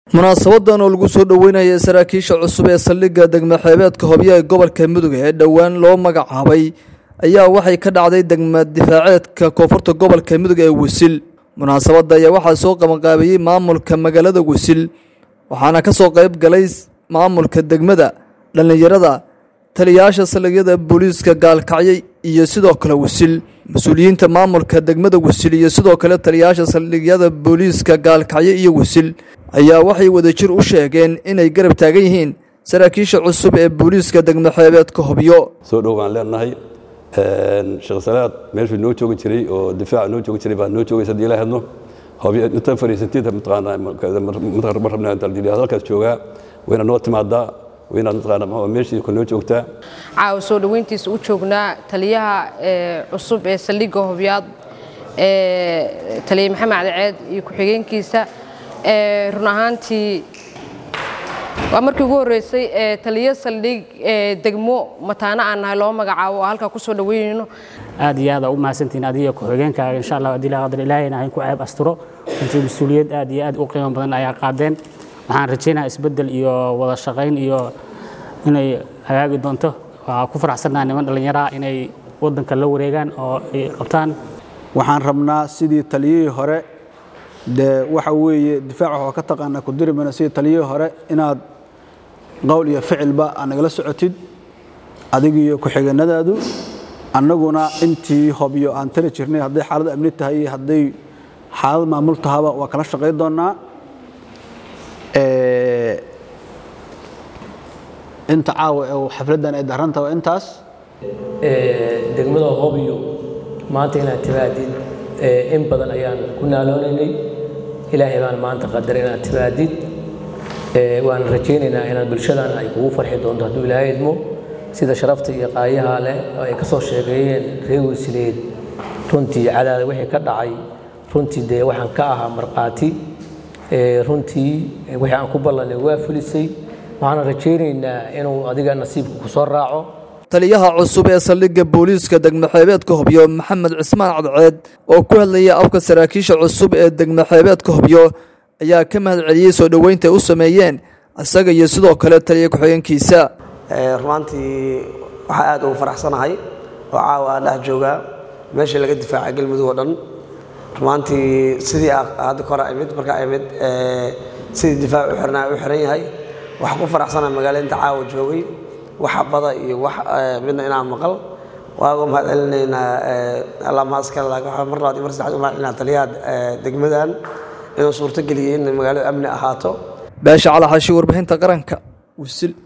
munaasabadan oo lagu soo dhoweynaya saraakiisha cusub ee saldhigga degmo xeebeedka hobyo ee gobolka mudug ee dhowaan loo magacaabay ayaa waxay ka dhacday degma difaaceedka koonfurta gobolka mudug ee wisil munaasabadda ayaa waxaa soo qabanqaabiyey maamulka magaalada wisil waxaana ka soo qayb galay maamulka degmada dhallinyarada taliyayaasha saldhigyada booliiska gaalkacyo iyo sidoo kale wisil mas-uuliyiinta maamulka degmada wisil iyo sidoo kale taliyayaasha saldhigyada booliiska gaalkacyo iyo wisil ayaa waxay wadajir u sheegeen inay garab taagan yihiin saraakiisha cusub ee booliiska degmo xeebeedka hobyo soo dhow baan leenahay sheekh salaad meeshuu noo joogi jiray oo difaaca noo joogi jiray baa noo joogaysa haddii la hadno hobyo inta fariisantiinta mataqaanaa ma rabnaa inta halkaas joogaa wayna noo timaadaa waynaad mataqaanaa meeshii ku noo joogtaa caawa soo dhoweyntiisa u joognaa taliyaha cusub ee saldhigga hobyaad taliya maxamed cadiceed iyo ku-xigeenkiisa run ahaantii waa markii ugu horreysay taliyo saldhig degmo mataano aan nahay loo magacaabo oo halkaa ku soo dhoweynayno aad iyo aada u mahadsantihiin adiga ku-xigeenkaaga insha allah haddii la qadar ilaahayna hayn ku ceeb asturo intii mas-uuliyad aad iyo aad u qiimo badan ayaa qaadeen waxaan rajaynaha isbeddel iyo wada shaqayn iyo inay hagaagi doonto waa ku faraxsannaha niman dhallinyaraha inay waddanka la wareegaan oo ay qabtaan waxaan rabnaa sidii taliyihii hore dee waxa weeye difaaca waxaa ka taqaanaa ku diri mayno sidii taliyihii hore inaad qowl iyo ficilba aad nagala socotid adigiiyo ku-xigeenadaadu annaguna intii hobyo aan tali jirnay hadday xaalad amni tahay iyo hadday xaalad maamul tahaba waa kala shaqayn doonnaa inta caawa ee xafladdan ay daranta waa intaas degmada hobyo maanta inaad timaadid in badan ayaan ku naaloonaynay ilaahay baan maanta qadar inaad timaadid waan rajaynaynaa inaad bulshadan ay kugu farxi doonto hadduu ilaahay idmo sida sharafta iyo qaayaha leh oo ay ka soo sheegeeyeen reer weysileed runtii cadaada wixii ka dhacay runtii dee waxaan ka ahaa markhaati runtii wixii aan ku ballanay waa fulisay waxaan rajaynaynaa inuu adiga nasiibka ku soo raaco taliyaha cusub ee saldhigga booliiska degmo xeebeedka hobyo maxamed cismaan cadceed oo ku hadlaya afka saraakiisha cusub ee degmo xeebeedka hobyo ayaa ka mahad celiyey soo dhoweynta u sameeyeen isaga iyo sidoo kale taliya ku-xigeenkiisa rumaantii waxaa aad ugu faraxsanahay oo caawa aan dhex joogaa meeshii laga difaacay galmudug oo dhan rumaantii sidii hadda kore imid markaa imid sidii difaac u xirnaa u xiran yahay waxaa ku faraxsanahay magaalo inta caawa joogay wax bada iyo wax midna inaan maqal waaga mahad celinaynaa allah mahadskale laakiin mar labaad iyo mar saddexaad u mahad celinaa taliyaha degmadan inuu suurto geliyey in magaaladu amni ahaato baasha calaxashi warbixinta qaranka wisil